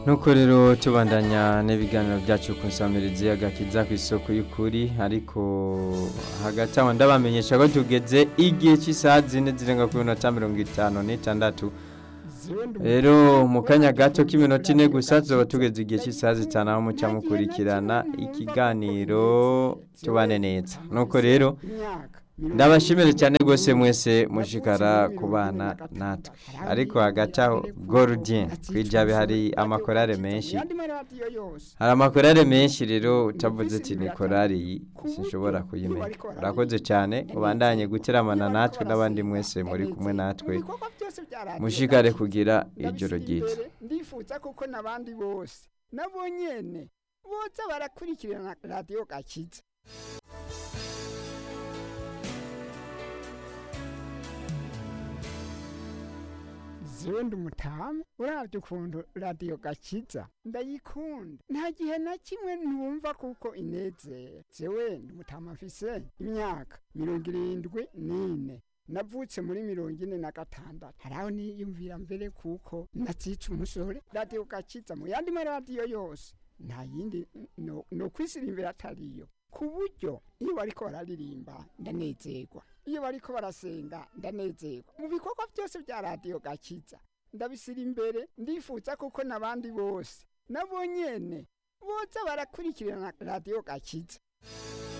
nuko rero tubandanya n'ibiganiro byacu ku nsamirizi agakiza ku isoko y'ukuri ariko hagati aho ndabamenyesha ko tugeze igihe cy'isaha zine zirenga kuri minota mirongo itanu n'itandatu rero mu kanya gato k'iminota ine gusa tuba tugeze igihe cy'isaha zitanu aho muca mukurikirana ikiganiro tubane neza nuko rero ndabashimire cyane rwose mwese mushikara ku bana natwe ariko hagati aho gorudien kwijabe hari amakorare menshi hari amakorare menshi rero utavuze ati ni korari iyi sinshobora kuyimenya urakoze cyane ubandanye guteramana natwe n'abandi mwese muri kumwe natwe mushikare kugira ijoro ryiza ndifuza kuko n'abandi bose nabo nyene boza barakurikirana radiyo gakiza zewe ndi umutamu urabye ukuntu radiyo gakiza ndayikunda nta gihe na kimwe ntumva kuko inezera zewe ndi umutamu afise imyaka mirongo irindwi n'ine navutse muri mirongo ine na gatandatu hari aho niyumvira mbere kuko nazica umusore radiyo gakiza mu yandi maradiyo yose nta yindi no, no kwisirimbira atariyo ku buryo iyo bariko bararirimba ndanezerwa iyo bariko barasenga ndanezerwa mu bikorwa byose bya radiyo gakiza ndabisira imbere ndifuza kuko n'abandi bose nabo nyene boza barakurikirana radiyo gakiza